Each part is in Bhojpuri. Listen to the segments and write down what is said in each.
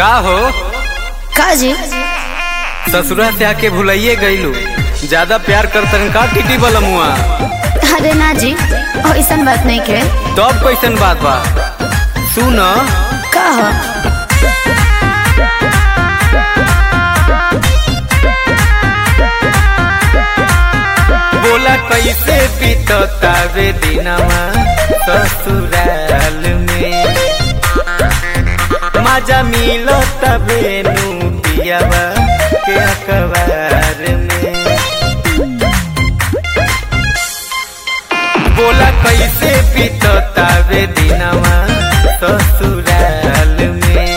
का हो का जी ससुरा से आके भुलाइए गईलू ज्यादा प्यार करतन का टीटी बलमुआ अरे ना जी ऐसन बात नहीं के तब कैसन बात बा सुन का हो बोला कैसे बीततावे दिनवा ससुराल में मजा मिलो तबे नू पियावा के अखबार में बोला कैसे बीततावे दिनवा ससुराल में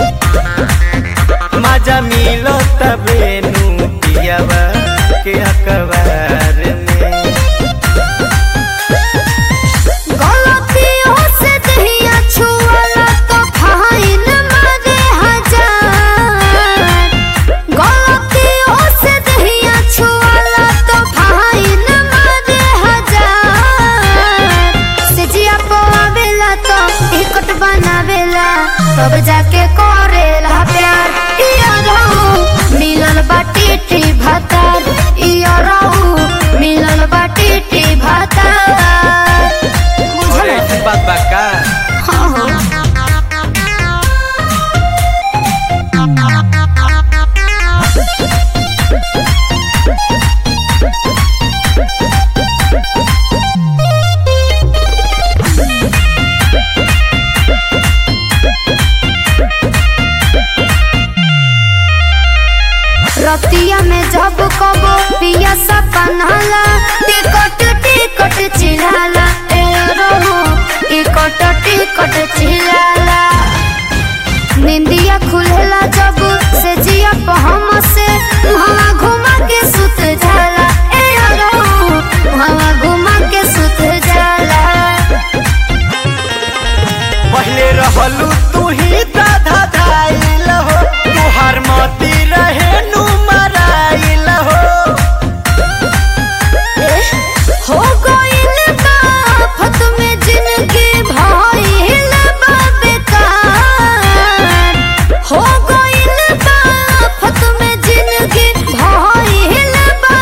मजा मिलो तबे नू पियावा के अखबार में गलतियों से दहिया छुअला तो फाइन मारे हजार गलतियों से दहिया छुअला तो फाइन मारे हजार सेजिया पवावेला तो टिकट बनावेला तब जाके करेला प्यार इया रहू मिलल बाटी टी भातार इया रहू मिलल बाटी टी भातार अरे बुझल ऐसी बात बा का हाँ हाँ रतिया में जब कबो पिया सपनाला टिकट टिकट चिल्लाला ए रहो टिकट टिकट चिल्लाला निंदिया खुलेला जब से जिया पहम से हवा घुमा के सुत जाला ए रहो हवा घुमा के सुत जाला पहले रहलू तू ही दाधा धाइल हो तुहार मती रहे नु मराइल हो हो गइल बा फत में जिंदगी भइल बा बेकार हो गइल बा फत में जिंदगी भइल बा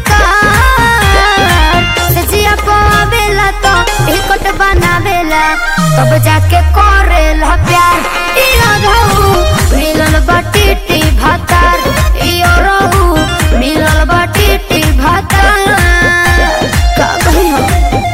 बेकार सजिया पावेला तो टिकट बनावेला तब जाके करेला प्यार इया रहू मिलल बाटी टी भातार इया रहू मिलल बाटी टी भातार का कही हो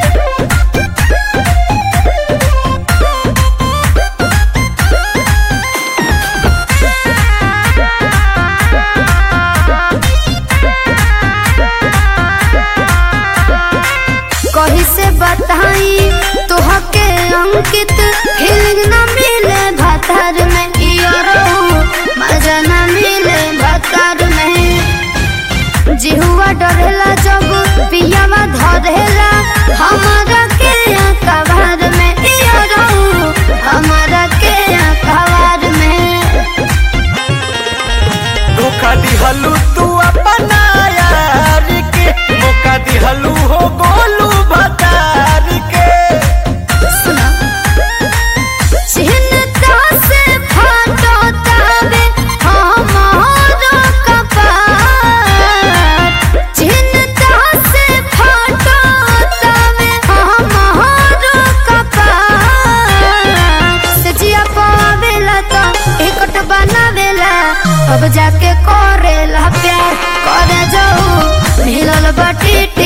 कही से बताई तोहके अंकित फीलिंग न मिले भातार में इया रहू मजा न मिले भातार में जिहुआ डरेला जब पियावा धरेला हमारा के कबार में इया रहू हमारा के कबार में धोखा दिहलू तू अपना यार के मौका दिहलू हो गोलू भतार के सुना चिन्ता से फाटो तावे हमारा कपार चिन्ता से फाटो तावे हमारा कपार सजिया पावेला तो टिकट बनावेला अब जाके करेला प्यार करे जाऊ मिलल बाटी